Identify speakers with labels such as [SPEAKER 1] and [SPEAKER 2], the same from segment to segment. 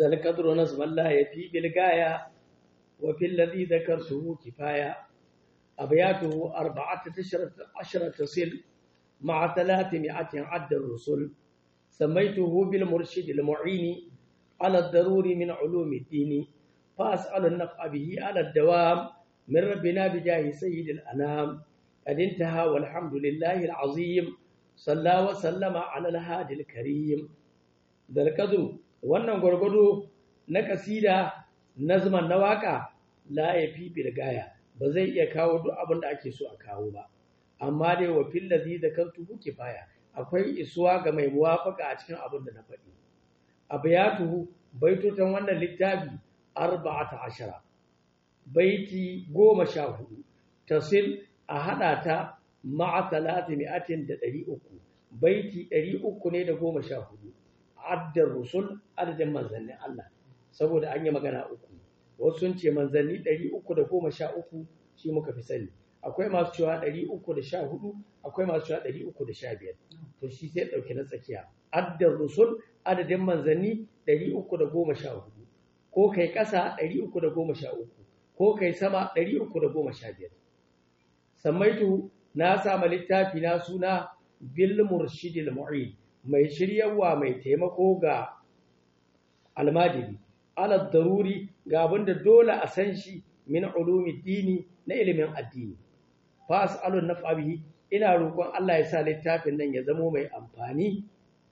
[SPEAKER 1] zal qadru nazma la yafi bil gaya wa fil ladhi dhakartuhu kifaya abyatuhu arba'ata ashara tasil ma'a thalathimi'atin 'adda ar-rusul سميته بالمرشد المعين على الضروري من علوم الدين فأسأل النفع به على الدوام من ربنا بجاه سيد الأنام قد انتهى والحمد لله العظيم صلى وسلم على الهادي الكريم ذا القدر wannan gwargwado na kasida nazman na waka la ya fi bilgaya ba zai iya kawo duk abin da ake so a kawo ba amma dai wa fil ladhi zakartu kifaya akwai isuwa ga mai muwafaka a cikin abin da na faɗi abiyatuhu baitotan wannan littafi arba'ata ashara baiti goma sha hudu tasil a haɗa ta ma'a talati mi'atin da ɗari uku baiti ɗari uku ne da goma sha hudu addar rusul adadin manzannin Allah saboda an yi magana uku wasu sun ce manzanni ɗari uku da goma sha uku shi muka fi sani akwai masu cewa ɗari uku da sha hudu akwai masu cewa ɗari uku da sha biyar to shi sai ɗauki na tsakiya addar rusul adadin manzanni ɗari uku da goma sha hudu ko kai ƙasa ɗari uku da goma sha uku ko kai sama ɗari uku da goma sha biyar sammaitu na sama littafi na suna bil murshidil mu'in mai shiryawa mai taimako ga almajiri ala daruri ga abinda dole a san shi min ulumi dini na ilimin addini fa as'alu naf'a bihi ina roƙon Allah ya sa littafin nan ya zamo mai amfani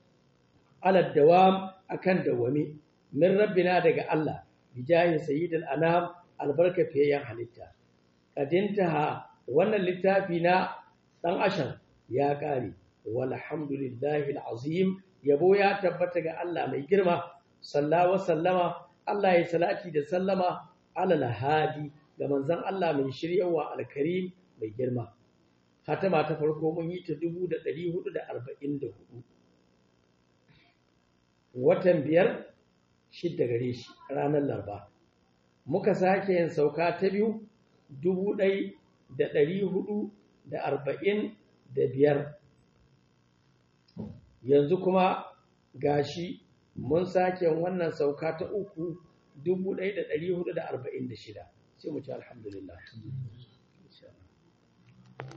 [SPEAKER 1] ala dawam akan dawami min rabbina daga Allah bijahi sayyidil anam albarka fiyayyan halitta kadintaha wannan littafi na dan ashan ya kare walhamdulillahi alazim yabo ya tabbata ga Allah mai girma sallawa sallama Allah ya salati da sallama ala hadi ga manzon Allah mai shiryawa alkarim mai girma hatama ta farko mun yi ta 1444 watan biyar shidda gare shi ranar larba muka sake yin sauka ta biyu dubu ɗai da ɗari hudu da arba'in da biyar yanzu kuma gashi mun sake wannan sauka ta uku dubu ɗai da ɗari hudu da arba'in da shida sai mu ci alhamdulillah